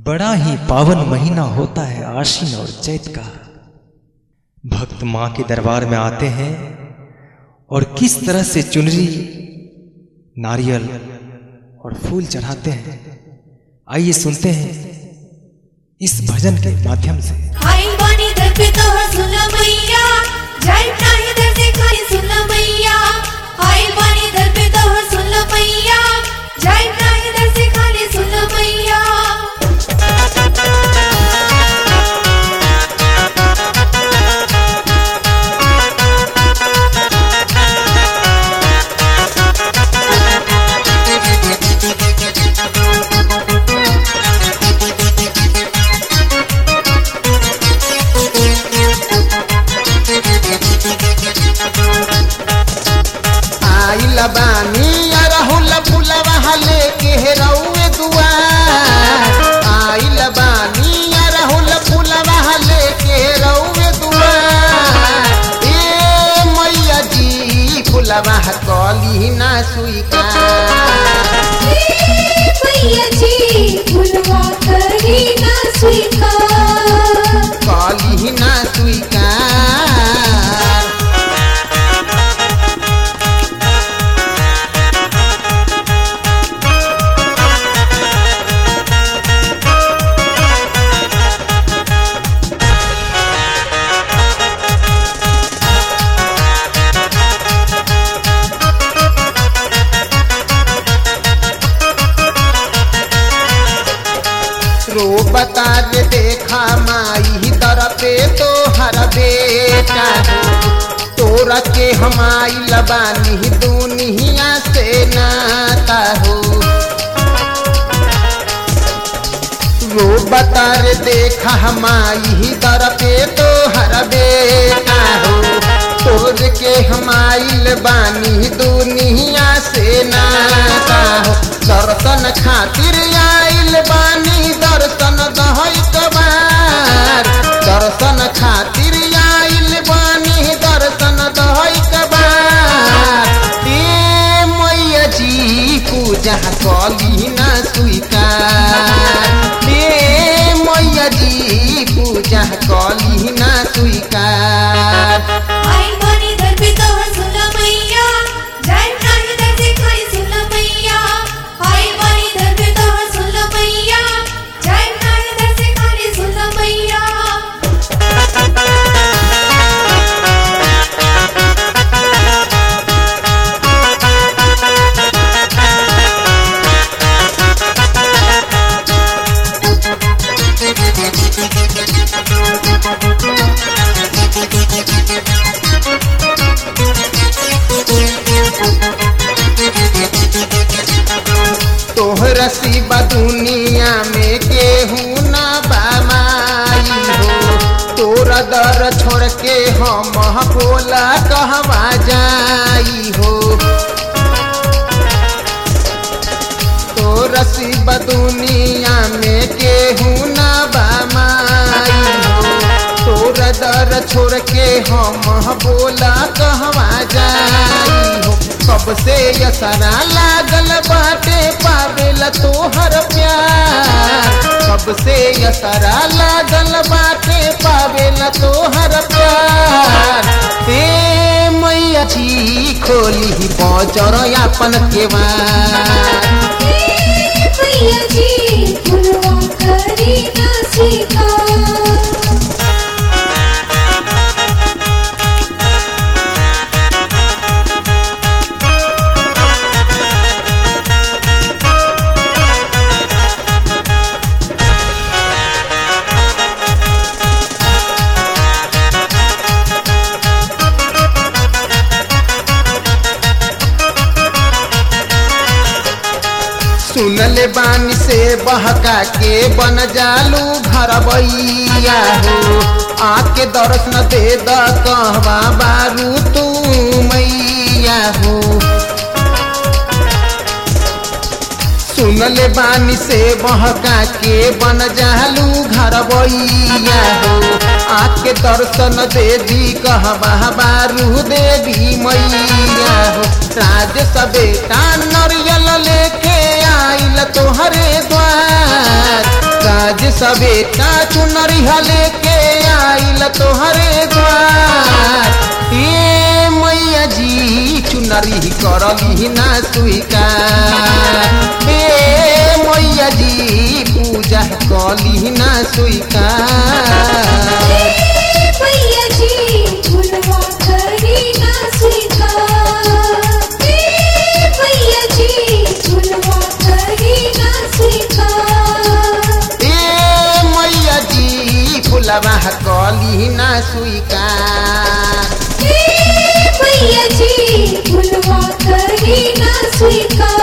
बड़ा ही पावन महीना होता है आशीन और चैत का भक्त मां के दरबार में आते हैं और किस तरह से चुनरी नारियल और फूल चढ़ाते हैं आइए सुनते हैं इस भजन के माध्यम से आई बानी दर पे तो सुन मैया जाई नाही दर से खाली सुन मैया आई बानी दर पे तो सुन मैया जाई नाही दर से खाली सुन मैया आइल बानी अरहुल फुलवा लेके रउए दुआर आइल बानी अरहुल फुलवा लेके रउए दुआर ए मैया जी फुलवा कली ना स्वीकार मैया जी भुलवा करी ना स्वीकार कली ना स्वीकार रो बता दे देखा माई दर पे तो हर बेटा हो तोरा के हमाई लबानी दुनिया से नाता हो रो बता रे देखा हमाई दर पे तो हर बेटा हो तोर के हमाइल बानी दुनिया से नाता हो दर्शन खातिर आइल बानी दर्शन दहई कबार दर्शन खातिर आइल बानी दर्शन दहई कबार ए मैया जी पूजा कली ना स्वीकार ए मैया जी पूजा कली ना स्वीकार आई बानी दर पे तो सुन मैया जाई नाही दर से खाली सुन मैया आई बानी दर पे तो सुन मैया जाई नाही दर से खाली सुन मैया तोहरा सिवा दुनिया में केहू ना बामाई हो तोरा दर छोड़ के हम बोला कहवा जाई हो तोरा सिवा दुनिया में केहू ना बामाई हो तोरा दर छोड़ के हम बोला कहवा जाई हो कब से यसरा लागल बाटे पावेला तोहर प्यार कब से यसरा लागल बाटे पावेला तोहर प्यार ते मैया जी खोली बजर अपन केवार मैया जी भुलवा करी ना स्वीकार सुनले बानी से बहका के बन जालू घर बैया हो आके दर्शन दे द कहवा बारू तू मैया हो सुनले बानी से बहका के बन जालू घर बैया हो आके दर्शन दे दी कहवा बारू देवी मैया हो राज सबेटा नरियल लेके आइल तोहरे द्वार राज आज सवेता चुनरी हले के आइल तोहरे द्वार ए मैया जी चुनरी करली ना स्वीकार ए मैया जी पूजा कली ना स्वीकार भैया जी झुलवा करी ना स्वीकार ए भैया जी झुलवा करी ना स्वीकार ए मैया जी फुलवा कली ना स्वीकार ए भैया जी झुलवा करी ना स्वीकार